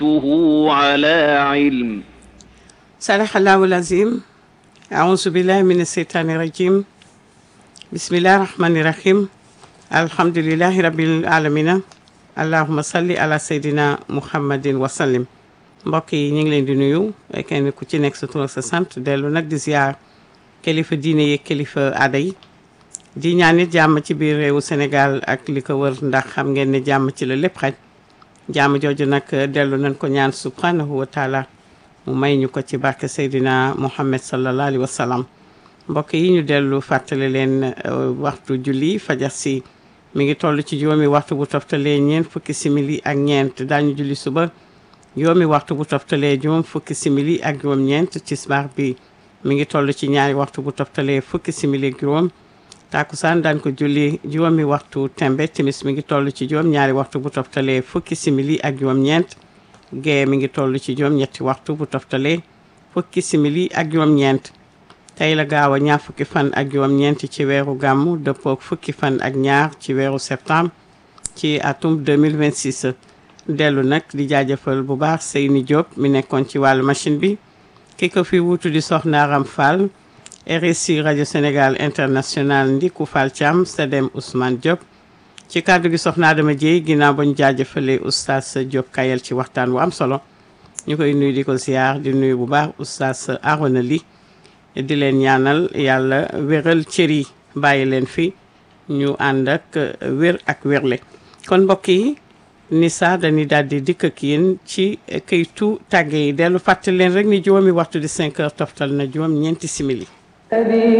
على علم صدق الله العظيم أعوذ بالله من الشيطان الرجيم بسم الله الرحمن الرحيم الحمد لله رب العالمين اللهم صل على سيدنا محمد وسلم mbokk yi ñu ngi leen di nuyu kenn ku ci nekk sa tur ak sa sant dellu nag di ziar kilifa diine yi kilifa aada yi di ñaan it jàmm ci biir réewu Sénégal ak li ko wër ndax xam ngeen ne jàmm ci la lépp xaj jàmm jooju nag dellu nañ ko ñaan subhanahu wa taala mu may ñu ko ci barke Seydina Muhammad sallallahu alayhi wa sallam mbokk yi ñu dellu fàttali leen waxtu julli fajar si mi ngi toll ci juróomi waxtu bu toftalee ñeent fukki simili ak ñeent daañu julli suba juróomi waxtu bu toftalee juróom fukki simili ak juróom ñeent tisbaar bi mi ngi toll ci ñaari waxtu bu toftalee fukki simili ak juróom takusaan daan ko julli juróomi waxtu tembe timis mi ngi toll ci juróom ñaari waxtu bu toftalee fukki simili ak juróom ñeent gee mi ngi toll ci juróom ñetti waxtu bu toftalee fukki simili ak juróom ñeent tey la gaaw a ñaar fukki fan ak juróom ñeent ci weeru gàmmu dëppook fukki fan ak ñaar ci weeru septembre ci atum 2026 dellu nag di jaajëfal bu baax Seyni Diop mi nekkoon ci wàllu machine bi ki ko fi wuutu di Soxna Aram Fall RSI rajo Sénégal international Ndiku Fall Thiam Sedem Ousmane Diop ci kàddu gi Soxna Adama Dieye ginnaaw ba ñu jaajëfalee oustaz Diop Kayel ci waxtaan wu am solo ñu koy nuyu di ko ziar di nuyu bu baax oustaz Arona Ly di leen ñaanal yàlla wéral cër yi bàyyi leen fi ñu ànd ak wér ak wérle kon mbokk yi Nisa dañuy daal di dikk ak yéen ci këytu tàgge yi dellu fàttali leen rek ni juróomi waxtu di 5 heures toftal na juróom ñeenti simili